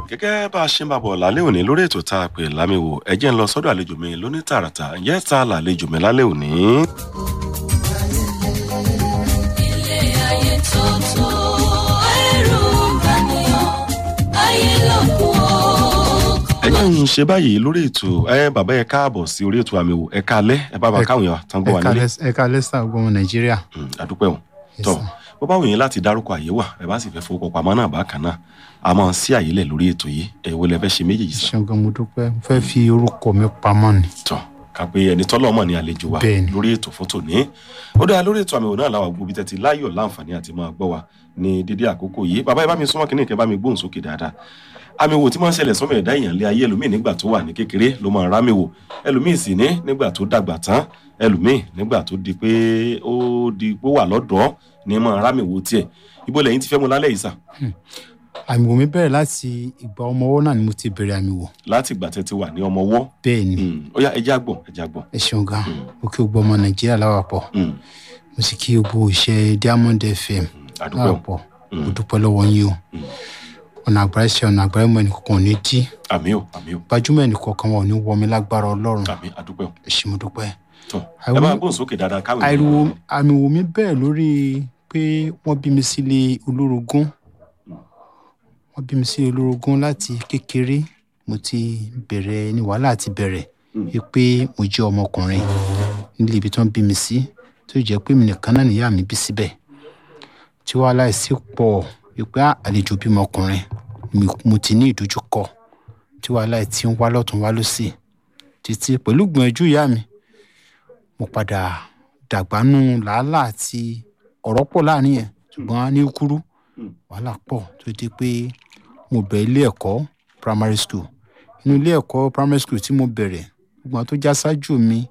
gẹ́gẹ́ bá a ṣe ń bá bọ̀ lálẹ́ òní lórí ètò tá a pè lámìwò ẹ jẹ́ ń lọ sọ́dọ̀ àlejò mi lóní tààràtà ǹjẹ́ ta làlejò mi lálẹ́ òní. ilé ayé tótó ẹrù bàníyàn ayé lọ́kùn ó. ẹ jẹ́ ń ṣe báyìí lórí ètò ẹ bàbá ẹ káàbọ̀ sí orí ètò àmìwò ẹ káalẹ́ ẹ bá bá káwọn èèyàn tán gbọ́ wá nílé ẹ̀ka lẹ́sà ọgbọ́n nàìjíríà. Mm, àdúpẹ́ o Yes, tọ́ sir. bó bá wù yín láti dárúkọ àyè wà ẹ bá sì fẹ́ fowó pamọ́ náà bákan náà a máa ń sí àyè lẹ̀ lórí ètò yìí ẹ wo lẹ fẹ́ ṣe méjèèjì sá ṣẹ́gun mo dúpẹ́ mo fẹ́ fi orúkọ mi pamọ́ ni. tọ́ ká pé ẹni tọ́lọ́ mọ̀ ní àlejò wa Bẹ́ẹ̀ni. lórí ètò fún tòní ó dáa lórí ètò àmì òun náà làwọn gbòbí tẹ́tí láyọ̀ láǹfààní àti máa gbọ́ wa ní dédé àkókò yìí bàbá ẹ bá mi súnmọ́ kínní kẹ́ bá mi gbóhùn sókè dáadáa àmì wò tí máa ń ṣẹlẹ̀ sọ́mọ ẹ̀dá èèyàn lé ayé ẹlòmíì nígbà tó wà ní kékeré ló máa ń rámì wò ẹlòmíì sì ní nígbà tó dàgbà tán ẹlòmíì nígbà tó di pé ó di pé ó wà lọ́dọ̀ọ́ ní máa rámì wò tiẹ̀ ibo lẹ́yìn ti fẹ́ mu lálẹ́ yìí sà àmì wò mi bẹ̀rẹ̀ láti ìgbà ọmọ ọwọ́ náà ni mo ti bẹ̀rẹ̀ àmì wò. láti ìgbà tẹ́ ti wà ní ọmọ ọwọ́ bẹ́ẹ̀ ni Mm, ó yá ẹjẹ́ àgbọ̀n ẹjẹ́ àgbọ̀n ẹ ṣeun gan mo kí gbogbo ọmọ nàìjíríà láwàpọ̀ Mm, mo sì kí gbogbo iṣẹ́ diamond fm àdúpẹ́ o láwàpọ̀ mo dúpẹ́ lọ́wọ́ yín o ọ̀nà àgbáyé ṣe ọ̀nà àgbáyé mọ́ ẹnìkankan ò ní dí àmì o àmì o gbajúmọ̀ ẹnìkankan wọn ò ní wọ mi lágbára ọlọ́run àmì àdúpẹ́ o ẹ ṣé mo dúpẹ́. tọ́ ẹ Àìwọ́- bá gbóhùn sókè dáadáa káwé ariwo àmì wò mí bẹ́ẹ̀ lórí pé wọ́n bí mi sílé olórogún wọ́n bí mi sílé olórogún láti kékeré mo ti bẹ̀rẹ̀ ní wàhálà ti bẹ̀rẹ̀ pé mo jẹ́ ọmọkùnrin nílé ibi tí wọ́n bí mi sí tó jẹ́ pé mi nìkan náà nìyá mi bí síbẹ̀ tí wàhálà sì pọ̀ wípé "Ah, àlejò bímọ ọkùnrin mi- mo ti ní ìdojúkọ tí wàhálà ti ń wá lọ́tún wá lọ́sì títí pẹ̀lú gbìyànjú ìyá mi mo padà dàgbánú làálàá àti ọ̀rọ̀ pọ̀ láàrin yẹn ṣùgbọ́n ní kúrú wàhálà pọ̀ tó di pé mo bẹ̀ ilé ẹ̀kọ́ primary school inú ilé ẹ̀kọ́ primary school tí mo bẹ̀rẹ̀ gbogbo àwọn tó já ṣáájú mi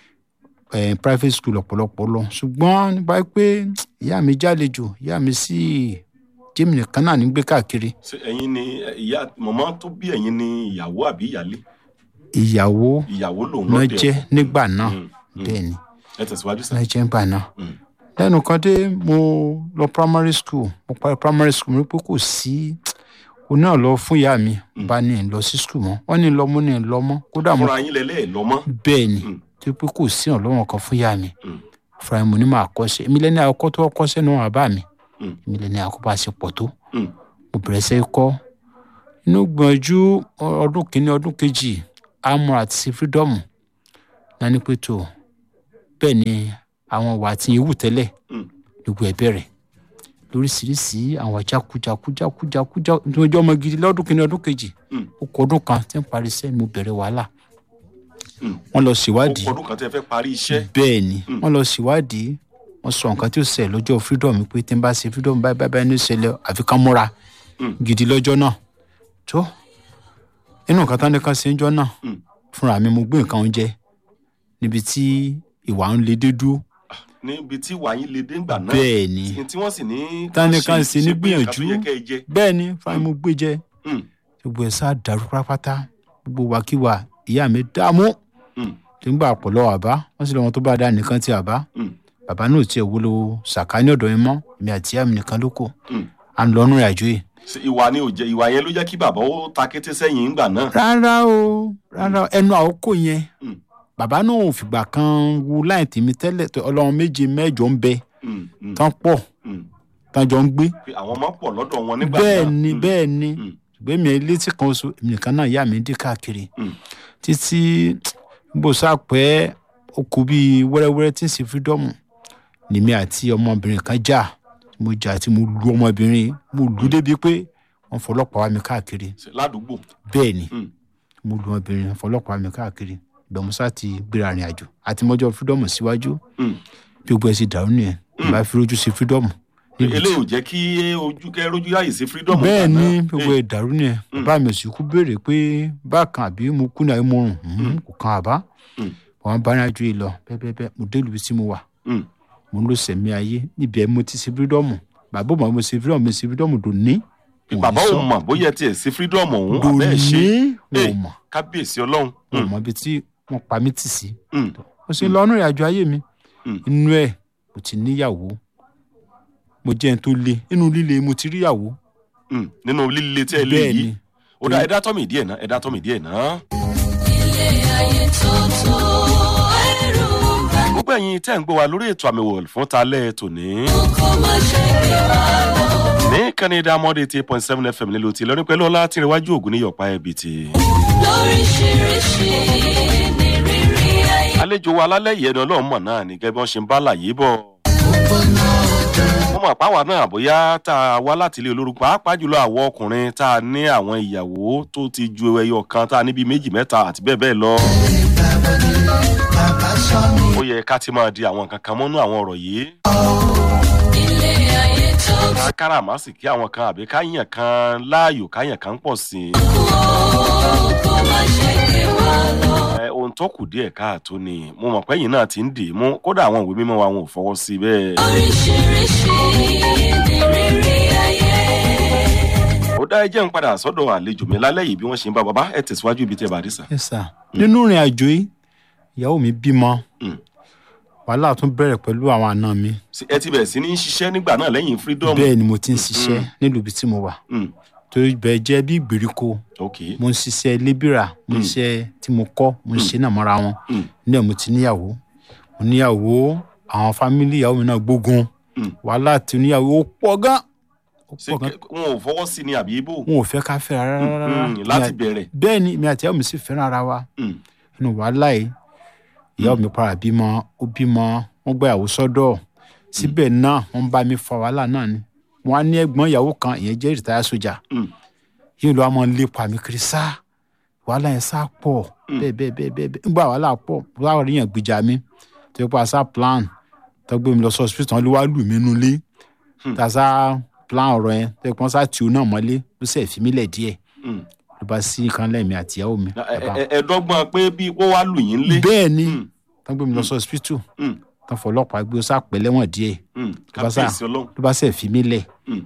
eh, private school ọ̀pọ̀lọpọ̀ lọ ṣùgbọ́n nípa pé ìyá mi jálejò ìyá mi sì jẹ́mi nìkan náà ní gbé káàkiri ṣé ẹ̀yin ni ẹ, ìyá mọ̀mọ́ tó bí ẹ̀yin ni ìyàwó àbí ìyálé ìyàwó ìyàwó lòun náà lọ́dẹ̀ jẹ́ ọkọ. nígbà náà Mm, mm. bẹ́ẹ̀ ni ẹ tẹ̀síwájú sá náà jẹ́ nígbà náà Mm, lẹ́nu kan dé mo lọ primary school mo parí primary school mo rí pé kò sí o náà lọ fún ìyá mi bá ní lọ sí school mọ́ wọ́n ní lọ mọ́ ní lọ mọ́ kódà mo fúnra yín lẹ́lẹ́ ẹ̀ lọ́mọ́ bẹ́ẹ̀ ni Mm. tó pé kò sí ìrànlọ́wọ́ kan fún ìyá mi Mm. fúnra mi mo ní máa kọ́ṣẹ́ èmi lẹ́ni àkọ́kọ́ tó kọ́ṣẹ́ náà wà bá mi Mm. èmi lẹ́ni àkọ́kọ́ bá ṣe pọ̀ tó Mm, mo bẹ̀rẹ̀ sẹ́ kọ́ inú gbọ̀njú ọdún kìíní ọdún kejì amọ̀ àti freedom náà ní pé tó bẹ́ẹ̀ ni àwọn wà tí ewu tẹ́lẹ̀ mm, gbogbo ẹ̀ bẹ̀rẹ̀ lóríṣiríṣi àwọn jákujákujákujákujákujà ní ọjọ́ ọmọ gidi lọ́dún kìíní ọdún kejì mm, ó kọ ọdún kan tí ń parí iṣẹ́ mo bẹ̀rẹ̀ wàhálà mm. wọ́n lọ ó ṣèwádìí kọ ọdún kan tẹ́ fẹ́ parí iṣẹ́ bẹ́ẹ̀ ni Mm. wọ́n lọ ṣèwádìí wọ́n sọ nǹkan tí ó ṣẹlẹ̀ lọ́jọ́ freedom pé tí n bá ṣe freedom báyìí báyìí báyìí ní ìṣẹ̀lẹ̀ àfi ká múra Mm. gidi lọ́jọ́ náà tó inú nǹkan tán ní kan ṣe ń jọ́ náà Mm. fúnra mi mo gbé nǹkan oúnjẹ níbi tí ìwà ń le dé dúró níbi tí wàá yín lè dé ńgbà náà bẹ́ẹ̀ ni tí- tí wọ́n sì ní Tání kan ṣe ní ṣe pé nǹkan tó gbìyànjú. yẹ kẹ́ ẹ jẹ bẹ́ẹ̀ ni fúnra mi mo gbé jẹ Mm, gbogbo ẹ̀ sá dàrú pátápátá gbogbo wàkíwà ìyá mi dààmú mm, nígbà àpọ̀lọ́ àbá wọ́n sì lọ́wọ́ tó bá dá nìkan ti àbá mm, bàbá náà tiẹ̀ wúlò sàkáání ọ̀dọ̀ mi mọ́ èmi àti ìyá mi nìkan ló kù mm. à ń lọ́nú ìrìnàjò yìí. Ṣé ìwà ni ò jẹ ìwà yẹn ló jẹ́ kí bàbá ó ta kété sẹ́yìn ńgbà náà rárá o rárá o, ẹnu àkókò yẹn Mm. bàbá náà ò fìgbà kan wo láì tèmi tẹ́lẹ̀ tó ọlọ́run méje mẹ́jọ ń bẹ Mm, mm, tán pọ̀ mm. tán jọ ń gbé pé àwọn ọmọ pọ̀ lọ́dọ̀ wọn nígbà bẹ́ẹ̀ náà ni Mm, bẹ́ẹ̀ ni mm, ṣùgbọ́n èmi létí kan oṣù èmi nìkan náà ìyá mi dé káàkiri mm, títí bó sápẹ́ ó kú bíi wẹ́rẹ́wẹ́rẹ́ tí ń ṣe fírídọ́ọ̀mù lèmi àti ọmọbìnrin kan jà mo jà tí mo lu ọmọbìnrin mo lù ú débi pé wọ́n fọlọ́pàá wá mi káàkiri ṣe ládùúgbò bẹ́ẹ̀ ni Mm, mo lu ọmọbìnrin wọ́n fọlọ́pàá wá mi káàkiri ìgbàmùsá ti gbéra rìn àjò àti mọ́jọ́ fírídọ́ọ̀mù síwájú mm. bí gbogbo ẹ̀ sì dàrú nìyẹn bá fi rojú sí fírídọ́ọ̀mù nílùú eléyìí ò jẹ́ kí ojú kẹ́ rójú yáyè sí freedom bẹ́ẹ̀ ńgbà ni náà. gbogbo Eh, ẹ̀ dàrú nìyẹn bàbá mi ò sì kú béèrè pé bákan àbí mo kú ní àbí mo rùn Mhm, kò kan àbá Mm. wọn bá ní àjò yìí lọ bẹ́ẹ̀bẹ́ẹ́ mo dé ìlú tí mo wà mm, mo ń lọ sẹ̀mí ayé níbi ẹ̀ mo ti ṣe fírídọ́ọ̀mù bàbá ò mọ̀ mo ṣe fírídọ́ọ̀mù mo ṣe fírídọ́ọ̀mù dò ní. bàbá ò mọ̀ bóyá tiẹ̀ sí freedom ọ̀hún àbẹ́ ẹ̀ ṣe wọn ò Eh, mọ̀ kábíyèsí ọlọ́run wọn ò Mm, mọ̀ ibi tí wọ́n pa mí tì sí. mm, mo ṣe lọ ọ́nà ìrìnàjò ayé mi Mm. inú ẹ̀ mo ti níyàwó mo jẹ́ ẹni tó le inú líle mo ti ríyàwó mm. nínú líle tí ẹ lé bẹ́ẹ̀ yìí ni ó dá ẹ̀dá tọ́mì díẹ̀ náà ẹ̀dá tọ́mì díẹ̀ náà. ilé ayé tótó ẹrù bà ní gbogbo ẹ̀yin tẹ́ ń gbọ́ wa lórí ètò àmì wò fún talẹ́ tòní. kó má ṣe gbé wa lọ. ní canada mọ́dé eighty eight point seven fm nílùú tí lọ́ní pẹ̀lú ọlá tí ìrẹ̀wájú ògùn ní yọ̀pá ẹ̀bì tí. lóríṣiríṣi ní rírí ayé. àlejò wa alálẹ́ yìí ẹni ọlọ́run mọ̀ náà ní gẹ́gẹ́ bí wọ́n ṣe ń bá láyé bọ̀. wọ́n mọ̀ pàwọ́ náà bóyá tá a wá láti ilé olórúkọ pàápàá jùlọ àwọn ọkùnrin tá a ní àwọn ìyàwó tó ti ju ẹyọ kan tá a níbi méjì mẹ́ta àti bẹ́ẹ̀ bẹ́ẹ̀ lọ. ó yẹ ká ti máa di àwọn nǹkan kan mọ́nú àwọn ọ̀rọ̀ yìí. ilé ayé tótó ká káràmásìkí àwọn kan àbí káyàn kan láàyò káyàn kan pọ̀ sí i. kó má ṣe gbé wa lọ. ẹ ohun tó kù díẹ̀ káàtó ni mo mọ̀ pé yìí náà ti ń dì í mú kódà àwọn ìwé mímọ́ wa wọn ò fọwọ́ sí i bẹ́ẹ̀. lóríṣiríṣi ní rírí ayé. ó dá ẹjẹ́ ń padà sọ́dọ̀ àlejò mi lálẹ́ yìí bí wọ́n ṣe ń bá bàbá ẹ tẹ̀síwájú ibi tẹ́ bá rí sà. ẹ sà nínú ìrìn àjò yìí ìyàwó mi bímọ Mm. wàhálà tún bẹ̀rẹ̀ pẹ̀lú àwọn àna mi Sí- ẹ ti bẹ̀rẹ̀ sí ní ṣiṣẹ́ nígbà náà lẹ́yìn freedom. bẹ́ẹ̀ ni mo ti ń ṣiṣẹ́ nílùú ibi tí mo wà Mm, torí bẹ́ẹ̀ jẹ́ bí ìgbèríko ok mo ń ṣiṣẹ́ lébìrà mo ń ṣiṣẹ́ tí mo kọ́ mo ń ṣe náà mọ́ra wọn Mm. nílẹ̀ mo ti níyàwó mo níyàwó àwọn fámìlì ìyàwó mi náà gbógun Mm. wàhálà tí oníyàwó ó pọ̀ gan ó ṣé pọ̀ gan kẹ- wọn ò fọwọ́ sí ni àbí ibo. wọn ò fẹ́ ká fẹ́ rárá rárá Mm, láti bẹ̀rẹ̀. bẹ́ẹ̀ ni mi àti ìyàwó mi sì fẹ́ràn ara wa Mm, inú wàhálà yìí ìyàwó mi para bímọ ó bímọ wọn gba ìyàwó sọ́dọ̀ síbẹ̀ náà wọ́n bá mi fa wàhálà náà ni wọ́n á ní ẹ̀gbọ́n ìyàwó kan ìyẹn jẹ́ ìrìtáyà sójà mm, yìí ló wá máa ń lépa mi kiri sá wàhálà yẹn sá pọ̀ bẹ́ẹ̀ bẹ́ẹ̀ bẹ́ẹ̀ bẹ́ẹ̀ bẹ́ẹ̀ nígbà wàhálà pọ̀ wàhálà rí yàn gbìjà mi tó yẹ pé a sá plan tó gbé mi lọ sí hospital ló wá lù mí nulẹ̀ tá a sá plan ọ̀rọ̀ yẹn tó yẹ pé wọ́n sá tì ó náà mọ́lé ló sì fi mí lẹ̀ díẹ̀ mm. ló bá sí nǹkan lẹ́mìí àtìyàwó mi. Ẹ- ẹ- ẹ- ẹ̀ẹ́dọ́gbọ̀n pé bí wọ́n wá lù yín lé. bẹ́ẹ̀ ni Mm, tó gbé mi lọ sí hospital mm, tó fọlọ́pàá gbé ó sá pẹ́ lẹ́wọ̀n díẹ̀ mm. bá sá- kábíyèsí ọlọ́run. ló bá sẹ̀ fi mí lẹ̀ Mm,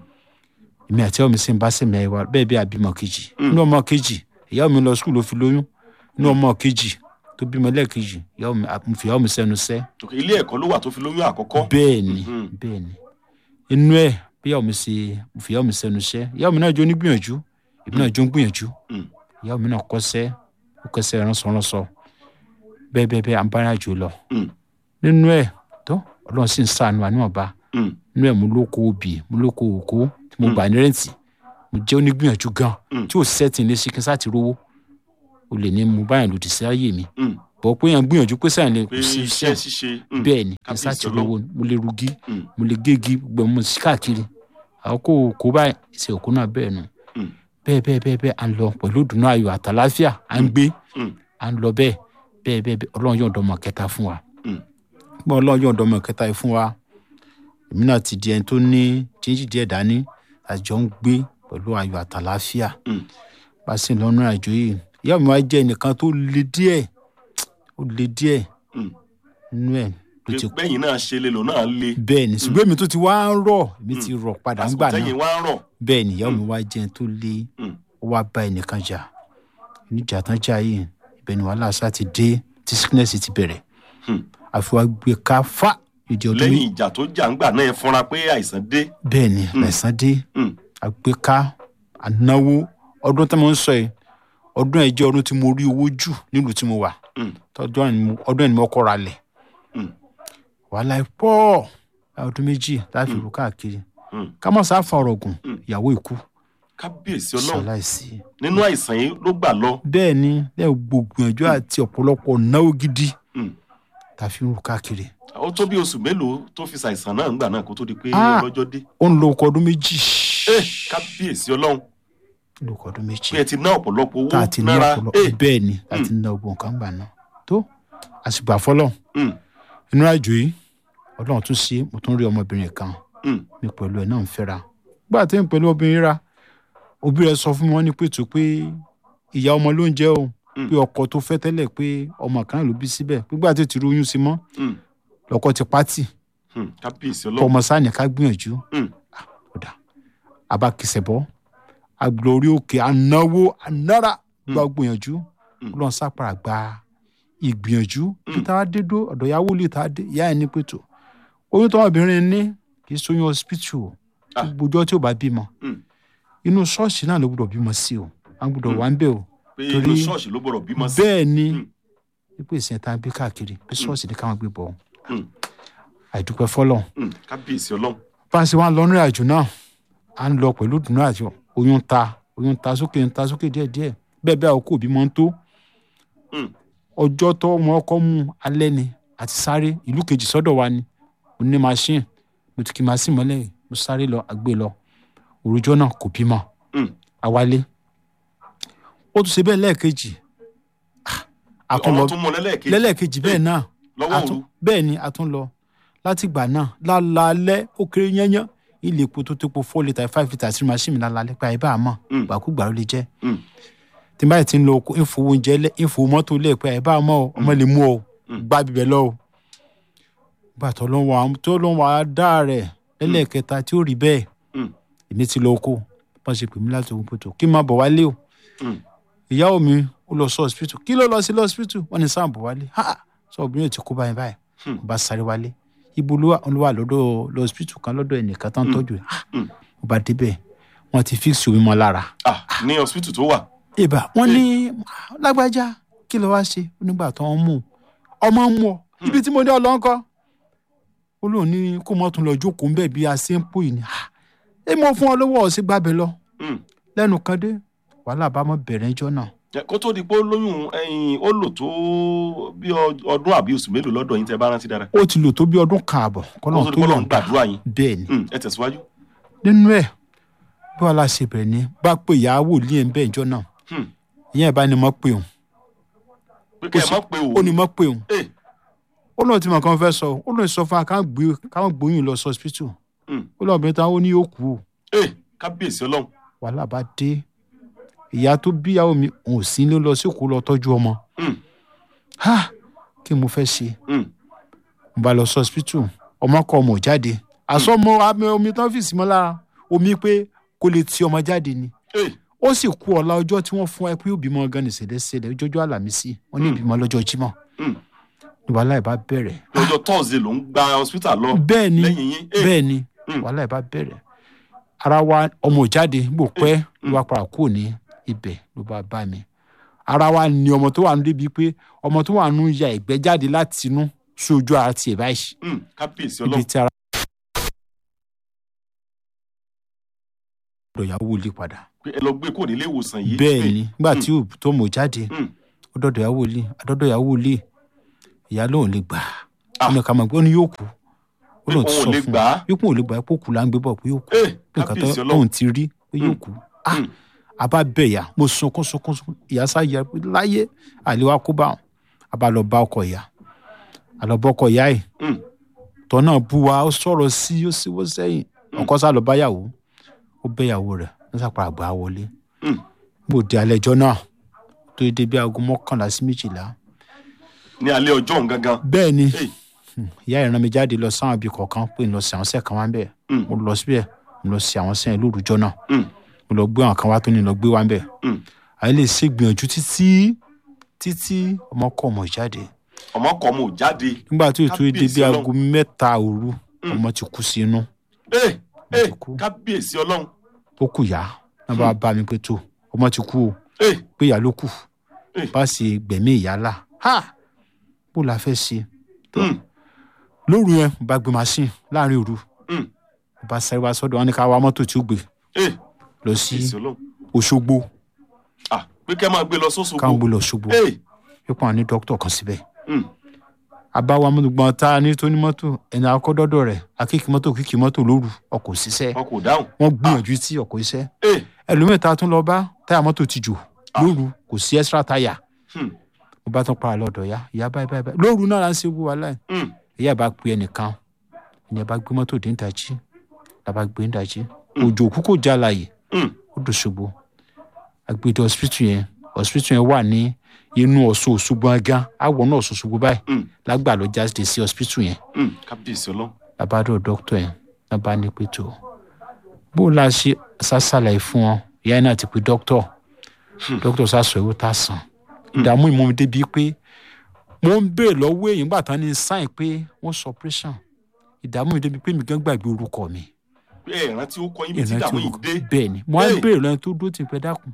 èmi àti ọmọ mi sì ń bá sẹ̀mí ẹ̀wà bẹ́ẹ̀ bí àbímọ kejì inú ọmọ kejì ìyá mi lọ skul ló fi lóyún inú ọmọ kejì tó bímọ lẹ́ẹ̀kejì ìyá mi mo fi ìyá mi sẹ́nu sẹ́ ok, ilé ẹ̀kọ́ ló wà tó fi lóyún àkọ́kọ́. bẹ́ẹ̀ ni Mhm. bẹ́ẹ̀ ni inú ẹ̀ bí ìyá mi ṣe mo fi ìyá mi sẹ́nu sẹ́ ìyá mi náà jó ní gbìyànjú èmi náà jó ń gbìyànjú Mm, ìyá mi náà kọ́sẹ́ ó kọ́sẹ́ ránṣọ́ránṣọ́ bẹ́ẹ̀ bẹ́ẹ̀ bẹ́ẹ̀ à ń bá ìrìnàjò lọ mm, nínú ẹ̀ tó ọlọ́run sì ń sànù àníwọ̀nba mm, inú ẹ̀ mo lóko obì mo lóko òkó tí mo gbà ní rẹ́ǹtì mo jẹ́ onígbìyànjú gan Mm. tí ò sẹ́tì ní sí kí n sá ti rówó o lè ní mo báyìí lòdì sí ayé mi mm. bọ̀ pé yẹn gbìyànjú pé sáyẹn lè pé kò sí iṣẹ́ iṣẹ́ ṣíṣe. mm, bẹ́ẹ̀ ni kí n sá kábíyèsí ti ọlọ́run. rówó mo lè rugi Mm, mo lè gégi gbogbo mo sí káàkiri àwọn kò kó báyìí ìṣe òkú náà bẹ́ẹ̀ nu mm, bẹ́ẹ̀ bẹ́ẹ̀ bẹ́ẹ̀ bẹ́ẹ̀ à ń lọ pẹ̀lú ìdùnnú ayọ̀ àtàláfíà à ń gbé mm, à ń lọ bẹ́ẹ̀ bẹ́ẹ̀ bẹ́ẹ̀ bẹ́ẹ̀ ọlọ́run yóò dọ́mọ kẹta fún wa mm. gbọ́n ọlọ́run yóò dọ́mọ kẹta yìí fún wa èmi náà ti di ẹni tó ní jíjí díẹ̀ dání àjọ ń gbé pẹ̀lú ayọ̀ àtàláfíà Mm. bá a sì ń lọ́nà àjò yìí ìyá mi wá jẹ́ ẹnìkan tó le díẹ̀ ó le díẹ̀ Mm. nínú ẹ̀ ló ti pé bẹ́yìn náà ṣe lè lò náà le. bẹ́ẹ̀ ni ṣùgbọ́n èmi tó ti wá ń rọ̀ èmi ti rọ̀ padà ń àsìkò gbà tẹ́yìn náà wá ń rọ̀. bẹ́ẹ̀ ni ìyá mi wá jẹ́ ẹni tó le Mm, ó wá bá ẹnìkan jà níjà tán jà yìí ibẹ̀ ni wàhálà sá ti dé tí sickness ti bẹ̀rẹ̀ mm. àfi wá gbé ká fá ìdí ọdún lẹ́yìn ìjà tó jà ń gbà náà ẹ fúnra pé àìsàn dé. bẹ́ẹ̀ ni àìsàn dé Mm, àgbéká ànáwó ọdún tí mo ń sọ yìí ọdún ẹ̀ jẹ́ ọdún tí mo rí owó jù nílùú tí mo wà mm, tọdún ẹ̀ ni mo- ọdún ẹ̀ ni mo kọ́ ra lẹ̀ mm, wàhálà ẹ̀ pọ̀ ọdún méjì láti rú káàkiri mm. ká mọ̀ sáà fa ọ̀rọ̀ gùn ìyàwó ìkú kábíyèsí ọlọ́run ṣaláìsí nínú àìsàn yìí ló gbà lọ. bẹ́ẹ̀ ni lẹ́yìn gbogbo àti ọ̀pọ̀lọpọ̀ náwó gidi Mm. tá a fi ń rú káàkiri ó tó bí oṣù mélòó tó fi ṣàìsàn náà ńgbà náà kó tó di pé Ah. lọ́jọ́ dé. ó ń lo ọkọ̀ ọdún méjì Eh, kábíyèsí ọlọ́run lo ọkọ̀ ọdún méjì pé ẹ ti ná ọ̀pọ̀lọpọ̀ tá a owó ti ní náírà. ọ̀pọ̀lọpọ̀ Eh, bẹ́ẹ̀ ni tá a ti ná ọgbọ̀n kan gbà náà tó àsìgbà fọlọ́ mm, inú àjò yìí ọlọ́run tún ṣe mo tún rí ọmọbìnrin kan mm, mi pẹ̀lú ẹ̀ náà ń fẹ́ra gbà tí ń pẹ̀lú obìnrin ra òbí rẹ̀ sọ fún mi wọ́n ní pẹ̀tù pé ìyá ọmọ ló ń jẹ́ o Mm. pé ọkọ tó fẹ́ tẹ́lẹ̀ pé ọmọ kan ló bí síbẹ̀ gbígbà tí ó ti róyún sí mọ́ mm, lọ́kọ ti pátì mm. kábíyèsí kọ́ ọlọ́run. ọmọ sáà ká gbìyànjú Mm, ọ̀dà abakisẹ̀bọ́ agbọ̀n orí òkè anáwó anára gba gbìyànjú Mm. lọ́n sápàrà gba ìgbìyànjú kí tá a dé dó ọ̀dọ̀ ìyàwó lè tá a dé ìyá ẹ̀ ní pẹ̀tù oyún tó ọmọbìnrin ní kì í sóyún hospital o Ah. gbogbo ọjọ́ tí ò bá bímọ mm, inú ṣọ́ọ̀ṣì náà ló gbọ́dọ̀ bímọ sí o àwọn gbọ́dọ̀ wà ń bẹ̀ o pé torí- inú ṣọ́ọ̀ṣì ló gbọ́dọ̀ bímọ sí. bẹ́ẹ̀ ni Mm. ipò ìsìn tá a gbé káàkiri bí ṣọ́ọ̀ṣì ní káwọn gbé bọ̀ Mm. àìdúpẹ́ fọlọ́ Mm, kábíyèsí ọlọ́run. bá a ṣe wá lọ nírìn àjò náà à ń lọ pẹ̀lú ìdùnnú àti oyún ń ta oyún ń ta sókè ń ta sókè díẹ̀díẹ̀ bẹ́ẹ̀ bẹ́ẹ̀ àwọn kò bí mọ́ ń tó Mm, ọjọ́ tó wọn ọkọ mú alẹ́ ni àti sáré ìlú kejì sọ́dọ̀ wa ni mo ní machine mo ti kí machine mọ́lẹ̀ mo sáré lọ àgbé lọ òrùjọ́ náà kò bímọ mm. àwálé ó tún ṣe bẹ́ẹ̀ lẹ́ẹ̀kejì Ah, a tún lọ ọ̀rọ̀ tún mọ lẹ́lẹ́kejì lẹ́lẹ́kejì bẹ́ẹ̀ náà lọ́wọ́ a tún- òru. bẹ́ẹ̀ ni a tún lọ látìgbà náà lálálẹ́ ó kéré yányán ilé epo tó tó po four litre five litre sí machine mi lálálẹ́ pé àyè bá a mọ̀ Mm. gbàkúgbà ló lè jẹ́ Mm, tí n báyìí ti ń lo oko ìfowó oúnjẹ lẹ ìfowó mọ́tò lẹ pé àyè bá a mọ̀ o ọmọ lè mú ọ Mm. gbá bíbẹ̀ lọ o gbà tó ló ń wà tó ló ń wà á dá rẹ̀ lẹ́lẹ́kẹta tí ó rí bẹ́ẹ̀ mm, èmi ti lọ oko bọ́n ṣe pè mí láti ogun pẹ̀tọ́ kí n máa bọ̀ wálé o mm. ìyàwó mi ó lọ sí hospital kí ló lọ sí hospital wọ́n ní sáà bọ̀ wálé ha sọ obìnrin yóò ti kú báyìí báyìí Hmm. ó bá sáré wálé ibo ló wà ló wà lọ́dọ̀ lọ hospital kan lọ́dọ̀ ẹnìkan tó ń tọ́jú ẹ̀ ha Hmm. ó bá débẹ̀ wọ́n ti fix omi mọ́ lára ah ní hospital tó wà. ìbá wọ́n ní lágbájá kí ló wá ṣe nígbà tó ń mú un. ọmọ ń mú ọ ibi tí mo ní ọlọ́nkọ́ ó lóun ní kó mọ́ tún lọ jókòó ń bẹ̀ bí a ṣe ń pò yìí ni ha ẹ mọ fún ọ lọ́wọ́ ọ̀sẹ̀ gbàbẹ lọ Mm. lẹ́nu kan dé wàhálà bá mọ́ bẹ̀rẹ̀ ẹjọ́ náà Ẹ, kó tó di pé ó lóyún ẹyin ó lò tó bí ọ- ọdún àbí oṣù mélòó lọ́dọ̀ yín tẹ́ bá rántí dára. ó ti lò tó bí ọdún kan àbọ̀ kó kọ́nà tó di tó pé lọ Ọlọ́run gbàdúrà yín. bẹ́ẹ̀ ni Mm, ẹ tẹ̀síwájú. nínú ẹ̀ bí wàhálà ṣe bẹ̀rẹ̀ ni bá pè ìyá wòlíì ẹ̀ ń bẹ̀ ẹjọ́ náà Hmm. ìyẹn ìbá ni mọ́ pé òun pé kẹ́ ẹ sì- má pe ó òun. ní mọ́ pé òun Eh, ó lóun ti mọ̀ kàn fẹ́ sọ ó lóun sọ fún wa káwọn gbé káwọn gbóyún lọ sí hospital mm. ó lóun obìnrin táwọn ó ní yóò kú o Eh, kábíyèsí ọlọ́run. wàhálà bá dé ìyá tó bíyàwó mi òun ò sí ló lọ sí òkú lọ tọ́jú ọmọ Mm, ha kí mo fẹ́ ṣe mm. mo bá lọ sí hospital ọmọ kọ ọmọ ò jáde àsọmọ àmì omi tán fìsí mọ́ lára omi pé kó lè ti ọmọ jáde ni Eh, ó sì kú ọ̀la ọjọ́ tí wọ́n fún ẹ pé òbímọ gan ní ṣẹlẹ̀ṣẹlẹ̀ ọjọ́jọ́ àlàmísì wọ́n ní Mm. ìbímọ lọ́jọ́ jímọ̀ mm. ní wàhálà ìbá bẹ̀rẹ̀ lọ́jọ́ thursday ló ń gba hospital lọ bẹ́ẹ̀ ni lẹ́yìn yín. Eh, bẹ́ẹ̀ ni Mm. wàhálà ìbá bẹ̀rẹ̀ ara wa ọmọ ò jáde gbò pẹ́ ló bá para kúrò ní ibẹ̀ ló bá bá mi ara wa ni ọmọ tó wà nù débi pé ọmọ tó wà nù ya ìgbẹ́ jáde láti inú sí ojú ara tiẹ̀ báyìí mm, kábíyèsí ibi ọlọ́run. tí ara ọ̀dọ̀ ìyàwó ilé padà pé ẹ lọ gbé kúrò nílé ìwòsàn yìí. bẹ́ẹ̀ Eh, ni nígbà tí ò tó mọ̀ jáde mm. ó dọ̀dọ̀ ìyàwó ilé àdọ́dọ̀ ìyàwó ilé ìyá lóun lè gbà á Ah. ó ní ká mọ̀ pé ó ní yóò kú ó lóun ti Òun ò sọ lè fún gbà á. un yóò kún ò lè gbà á pé òkú là ń gbé bọ̀ pé yóò kú Eh, pé nǹkan tó kábíyèsí ọlọ́run. lóun ti rí pé yóò kú ah Mm. àbá bẹ̀ yà mo sunkún sunkún sunkún ìyá sáyà pé láyé àlewá kó bá wọn àbá lọ bá ọkọ ìyá àlọ́bọ̀ ọkọ ìyá yìí Mm, tọ́ náà bú wa ó sọ̀rọ̀ sí ó sì wọ́ sẹ́yìn ọkọ sá lọ báyàwó ó bẹ́yàwó rẹ̀ ó sàpà àgbà wọlé mm. bó di alẹ́ ẹjọ́ náà tó dé bí aago mọ́kànlá sí méjìlá ní alẹ́ ọjọ́ òun gangan. bẹ́ẹ̀ ni Eh, ìyá ìran mi jáde lọ sáwọn ibi kọ̀ọ̀kan pé ń lọ sí àwọn sẹ́ẹ̀kan wá ń bẹ̀ Mm. mo lọ síbẹ̀ mo lọ sí àwọn sẹ́yìn lórúkọ náà mm, mo lọ gbé àwọn kan wá tó ní lọ gbé wá ń bẹ̀ mm. àyè lè ṣe gbìyànjú títí títí ọmọ kọ ọmọ jáde ọmọ kọ ọmọ ò jáde. nígbà tí ètò èdè Kábíyèsí bíi Ọlọ́run. aago mẹ́ta òru ọmọ ti kú sí inú Eh, eh, ti kú. kábíyèsí ọlọ́run. ó kù yá náà bá bá mi pé tó ọmọ ti kú o Eh, pé ìyá ló kù Eh. bá ṣe gbẹ̀mí ìyá là ha bó la fẹ́ ṣe mm, lóru yẹn mo bá gbé machine láàrin òru mm. mo bá sáré wá sọ́dọ̀ wọn ní ká wá mọ́tò tí ó gbé Eh, lọ sí kábíyèsí ọlọ́run. Òṣogbo Ah, pé kẹ́ máa gbé lọ sóṣogbo. káwọn gbé lọ Òṣogbo Eh, pípọ̀ àwọn ní dókítà kan síbẹ̀ mm, àbáwá mọ́tògbọ́n tá a ní tó ní mọ́tò ẹni akọ́dọ́dọ̀ rẹ̀ akéèkì mọ́tò kíkì mọ́tò lóru ọkọ̀ òṣìṣẹ́ wọn kò dáhùn. wọ́n gbìyànjú tí ọkọ̀ iṣẹ́ Eh, ẹlòmíì tá a tún lọ bá táyà mọ́tò ti jò lóru kò sí extra táyà hmm, mo bá tún para lọ́dọ̀ ya ìyá báyìí báyìí báyìí lóru náà la ń ṣe wú wàhálà yìí mm, ìyá bá pe ẹnìkan ìyẹn bá gbé mọ́tò dé ìdájí la bá gbé ìdájí òjò òkú kò já láàyè mm. ó dòṣogbo agbèdè hospital yẹn hospital yẹn wà ní inú Ọ̀ṣun Òṣogbo gan àwọ̀ náà Ọ̀ṣun Òṣogbo báyìí Mm. lágbà ló jáde sí hospital yẹn Mm, kábíyèsí ọlọ́run. labádọ̀ dókítà yẹn lábá ní pé tó bó o la ṣe ṣàṣàlàyé fún ọ ìyá yẹn náà ti pe dókítà dókítà ṣàṣọ ìwé tá a sàn ìdààmú ìmọ̀ mi débi pé mo ń béèrè lọ́wọ́ èyí nígbà tán ní sáìn pé wọ́n sọ operation ìdààmú mi débi pé mi gan gbàgbé orúkọ mi pé ẹ rántí ó kọ yín bí tí ìrántí ìdààmú yìí orúkọ dé. bẹ́ẹ̀ ni mo á Hey. béèrè lọ́yìn tó dúró tì pẹ́ dákun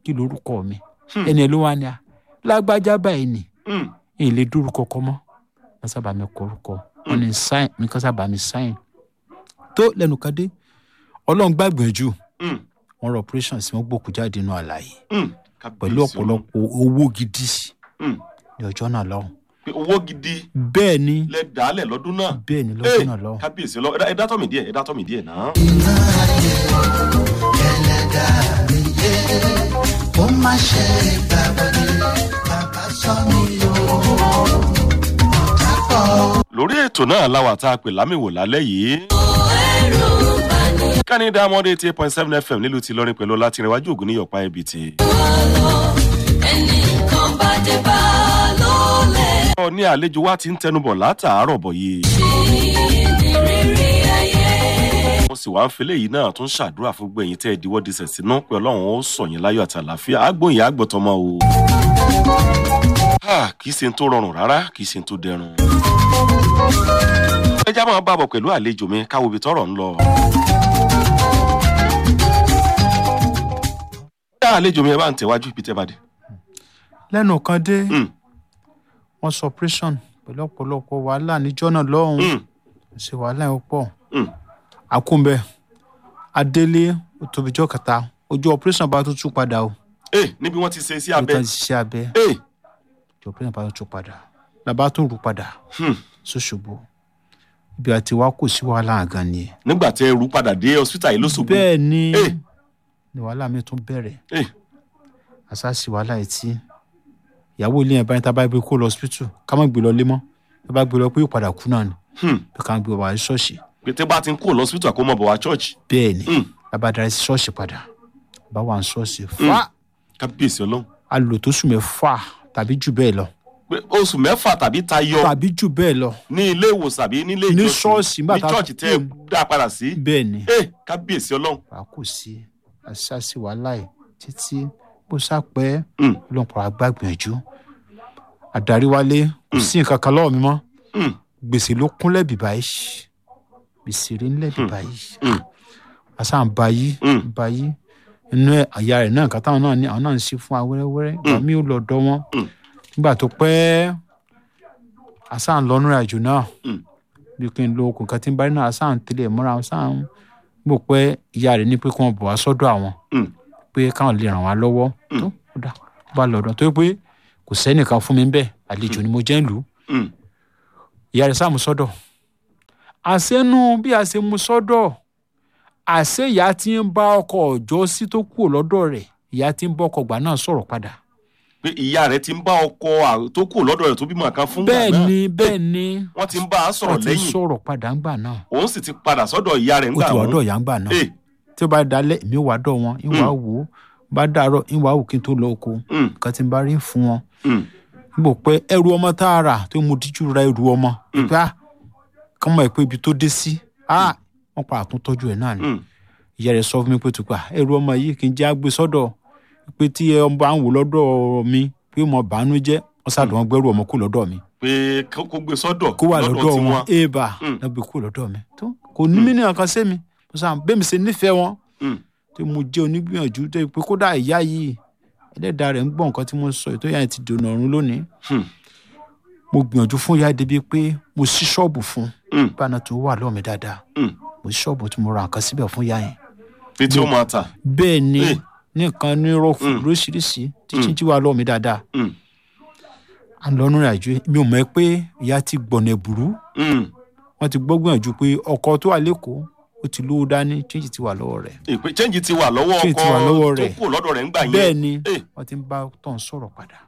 kí lorúkọ mi ẹni ẹ ló wá ní a lágbájá báyìí ni Mm. èyí lè dórúkọ kọ mọ́ wọ́n sábà mi kọ orúkọ wọ́n ní sáìn mi kàn sábà mi sáìn tó lẹ́nu kan dé ọlọ́run gbàgbẹ́jù Mm. wọ́n rọ operation sí wọ́n gbòkú jáde nínú àlàyé Mm. pẹ̀lú Kábíyèsí Ọlọ́run. ọ̀pọ̀lọpọ̀ owó gidi Mm. ní ọjọ́ náà lọ́hùn pé owó gidi bẹ́ẹ̀ ni lẹ dàálẹ̀ lọ́dún náà. bẹ́ẹ̀ ni lọ́jọ́ Hey, náà lọ́hùn kábíyèsí Ọlọ́run. Ẹ dá- ẹ dátọ́ mi díẹ̀ ẹ dátọ́ mi díẹ̀ náà. ó má ṣe gbàgbọ́dé bàbá sọ mí o. Dápọ̀ lórí ètò náà láwa tá a pè lámìwò lálẹ́ yìí. kánì dámọ́dé eighty eight point seven fm nílùú ti lọ́rin pẹ̀lú látìrìnwájú ògùn ní yọ̀pá ẹbí ti. ẹnìkan bá dé bá ló lè ọ ní àlejò wa ti ń tẹnubọ̀ látàárọ̀ bọ̀ yìí. ní rírí ayé. mo sì wá ń fi léyìí náà tún ṣàdúrà fún gbẹ̀yìn tẹ́ ẹ diwọ́ disẹ̀ sínú pé ọlọ́run ó sọ yín láyọ̀ àti àlàáfíà àgbóyìn àgbọ̀tọ̀mọ o. Ah, kì í ṣe ń tó rọrùn rárá kì í ṣe ń tó dẹrùn. ẹ já máa bàbọ̀ pẹ̀lú àlejò mi káwo ibi tọ́rọ̀ ń lọ. dá àlejò mi ẹ bá ń tẹ̀wájú ibi tẹ́ bá dé. lẹ́nu kan dé Mm, wọ́n sọ operation pẹ̀lú ọ̀pọ̀lọpọ̀ wàhálà níjọ́ náà lọ́hùn mm, ṣe wàhálà yẹn pọ̀ mm. àkúnbẹ adélé òtòbíjọ́ kẹta ojú operation bá tó tún padà o Eh, níbi wọ́n ti ṣe sí ó abẹ́. tán ṣiṣẹ́ abẹ Eh, ojú operation bá tó tún padà làbá tó rú padà hmm. ṣoṣogbo ibi àti wá kò sí wàhálà gan ni nígbà tẹ́ ẹ rú padà dé hospital yìí lóṣogbo. bẹ́ẹ̀ ni Eh. ni wàhálà mi tún bẹ̀rẹ̀ Eh, àṣàṣì wàhálà etí ìyàwó ilé yẹn báyìí tá a bá gbé kó lọ hospital ká má gbé lọ lé mọ́ tá a bá gbé lọ pé yóò padà kú náà ni hmm. pé ká gbé wà ní ṣọ́ọ̀ṣì pété bá ti ń kó lọ́sítù àkómọ̀ bọ̀ wá church. bẹ́ẹ̀ ni Mm. bàbá darí sí ṣọ́ọ̀ṣì padà bá wà ní ṣọ́ọ̀ṣì fà kábíyèsí ọlọ́run. á lò tó sùn mẹ́fà tàbí jù bẹ́ẹ̀ lọ pé oṣù mẹ́fà tàbí tayọ tàbí jù bẹ́ẹ̀ lọ ní ilé ìwòsàn àbí nílé Ní ìjọsìn ṣọ́ọ̀ṣì, nígbà ní tá a church tẹ́ ẹ kúrò. dá padà sí. bẹ́ẹ̀ ni ẹ kábíyèsí ọlọ́run. wà kò sí àṣàṣì wàhálà ẹ̀ títí bó sápẹ́ Mm, ọlọ́pàá agbágbìyànjú àdarí wálé kò sí nǹkan kan lọ́wọ́ mi mọ́ mm, gbèsè ló kúnlẹ̀ bìbá yìí gbèsè rí ńlẹ̀ bìbá yìí mm, àṣà ń ba yìí Mm. ń ba yìí inú ẹ̀ àyà rẹ̀ náà nǹkan táwọn náà ní àwọn náà ń ṣe fún wa wẹ́rẹ́wẹ́rẹ́ ìgbà mi ò lọ dọ́ wọn Mm. nígbà tó pẹ́ àṣà ń lọ́nú àjò náà Mm. bí kí n lo okùn kan tí ń bá rí náà àṣà ń tẹ̀lé ẹ̀ mọ́ra àṣà ń gbò pé ìyá rẹ̀ ní pé kí wọ́n bọ̀ wá sọ́dọ̀ àwọn mm, pé káwọn lè ràn wá lọ́wọ́ tó ó dà ó bá lọ́dọ̀ tó yẹ pé kò sẹ́nìkan fún mi ń bẹ̀ àlejò ni mo jẹ́ ń lù ú mm. ìyá rẹ̀ sáà mú sọ́dọ̀ àṣẹnu bí a ṣe mú sọ́dọ̀ àṣẹ ìyá tí ń bá ọkọ ọjọ́ sí tó kúrò lọ́dọ̀ rẹ̀ ìyá tí ń bá ọkọ gbà náà sọ̀rọ̀ padà. pé ìyá rẹ ti ń bá ọkọ à- tó kù lọ́dọ̀ rẹ̀ tó bímọ kan fún gbà bẹ́ẹ̀ náà ni bẹ́ẹ̀ ni wọ́n ti ń bá a sọ̀rọ̀ wọ́n ti lẹ́yìn sọ̀rọ̀ padà ńgbà náà òun sì ti padà sọ́dọ̀ ìyá rẹ̀ ó ńgbà ti wà wọn. dọ̀ ìyá ńgbà náà Eh, tí ó bá dalẹ̀ èmi wà dọ̀ wọn ìwà wò ó bá dàárọ̀ ìwà wò kí n tó lọ oko mm, nǹkan tí n bá rí fún wọn mm, níbo pé ẹrù ọmọ tá a rà tó mu díjú ra ẹrù ọmọ Mm. gbá kọ́mọ ẹ̀ pé ibi tó dé sí ah wọ́n pa àtúntọ́jú ẹ̀ náà ni mm, ìyá rẹ̀ sọ fún mi pé tó pa ẹrù ọmọ yìí kì í jẹ́ àgbé sọ́dọ̀ pé tí ẹ bá ń wò lọ́dọ̀ mi pé mo bàánú jẹ́ wọ́n ṣàdùn wọn gbẹ́rù ọmọ kú lọ́dọ̀ mi pé kó kó gbé sọ́dọ̀ kó wà lọ́dọ̀ wọn tiwọn. éèbà Mm. náà gbé kú lọ́dọ̀ mi tó kò ní mí ní nǹkan sí mi mo sàn bẹ́ẹ̀ mi ṣe nífẹ̀ẹ́ wọn Mm, tí mo jẹ́ onígbìyànjú tó yẹ pé kódà ìyá yìí ẹlẹ́dàá rẹ̀ ń gbọ́ nǹkan tí mo sọ ètò ìyá yẹn ti dènà ọ̀run lónìí Hmm. mo gbìyànjú fún ìyá débi pé mo ṣí ṣọ́ọ̀bù fún mm, báná tó wà lọ́ọ̀ mi dáadáa mm. mo ṣí ṣọ́ọ̀bù tí mo ra nǹkan síbẹ̀ fún ìyá yẹn pé tí ó máa tà. bẹ́ẹ̀ ni Eh. ní nǹkan ní rọ́ọ̀fù Mm. lóríṣiríṣi títí tí wà lọ́ọ̀ mi dáadáa Mm, à ń lọ nínú àjò mi ò mọ̀ ẹ́ pé ìyá ti gbọ̀nà ẹ̀bùrú mm. wọ́n ti gbọ́ gbìyànjú pé ọkọ tó wà lẹ́kọ̀ọ́ ó ti lówó dání chíńjì ti wà lọ́wọ́ rẹ̀ ìpè change ti wà lọ́wọ́ Change ti wà lọ́wọ́ ọkọ tó rẹ̀. kù lọ́dọ̀ rẹ̀ ńgbà yẹn. bẹ́ẹ̀ ni Eh, wọ́n ti ń bá tọ̀hún sọ̀rọ̀ padà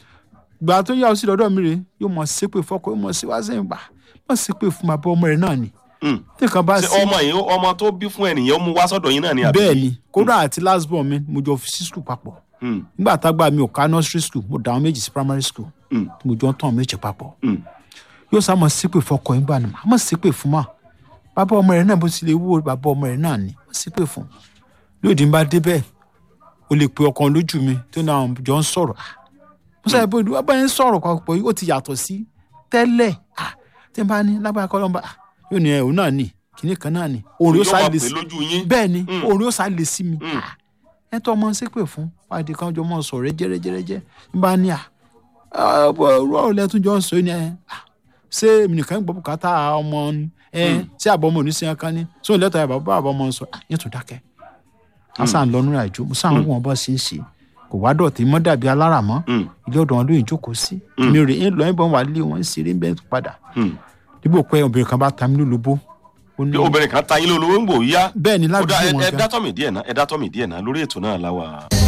gbà tó yà ó sí lọ́dọ̀ mi rè yóò mọ̀ ṣépè fọ́kọ yóò mọ̀ sí wá sẹ́yìn gbà mọ̀ ṣépè fún bàbá ọmọ rẹ̀ náà ni mm. tí nǹkan bá ṣé sí ọmọ yìí ọmọ tó bí fún ẹnìyàn ó mú wá sọ́dọ̀ yín náà ni àbí. bẹ́ẹ̀ ni kódà àti last born mi mo jọ fi sí school papọ̀ Mm, nígbà tágbà mi ò ká nursery school mo dà wọn méjì sí primary school mm, tí mo jọ ń tàn méjì papọ̀ mm. yóò sá mọ̀ ṣépè fọ́kọ yín gbà ni màá mọ̀ ṣépè fún mà bàbá ọmọ rẹ̀ náà bó ti lè wúwo bàbá ọmọ rẹ̀ náà ni mọ̀ ṣépè fún lóòdì ń bá débẹ̀ o lè pe ọkàn lójú mi tó náà jọ ń sọ̀rọ̀ ah mo sọ pé ìdúró bá yẹn sọ̀rọ̀ papọ̀ yìí ó ti yàtọ̀ sí tẹ́lẹ̀ ah tí n bá ní lágbára kọ́ lọ́nba ah yóò ní ẹ òun náà nì kíní kan náà nì òun yóò yóò sá máa lè pè sí lójú yín. bẹ́ẹ̀ ni Mm. òun yóò sá lè sí mi Mm. ah ẹ tọ́ ọmọ ṣépè fún fàdí kan jọ mọ́ sọ̀rọ̀ jẹ́rẹ́jẹ́rẹ́jẹ́ ń bá ní à ọ̀rọ̀ ọ̀lẹ́ tún jọ ń sọ ní ẹ "Ah, ṣé èmi nìkan ń gbọ́ bùkátà ọmọ ni ẹ ṣé àbọ̀ ọmọ oníṣẹ́ kan ní sóò lẹ́tọ̀ ẹ̀ bàbá àbọ̀ ọmọ sọ "Ah, yẹn tún dákẹ́ a sàn lọ nínú àjò mo sàn wọn bọ́ sí í ṣe kò wá dọ̀tí mọ́ dàbí alára mọ́ Mm. ilé ọ̀dọ̀ wọn lóyún jókòó sí mi rè é lọ ìbọn wà lé wọn ń ṣeré ń bẹ́ẹ̀ tó padà Mm. dípò pé obìnrin kan bá ta mí lólobó ó ní Bí obìnrin kan ta yín lólówó ń gbò yá bẹ́ẹ̀ ni ó dá ládùúgbò ẹ wọn ẹ gan dátọ́ mi díẹ̀ náà ẹ dátọ́ mi díẹ̀ náà lórí ètò náà láwa.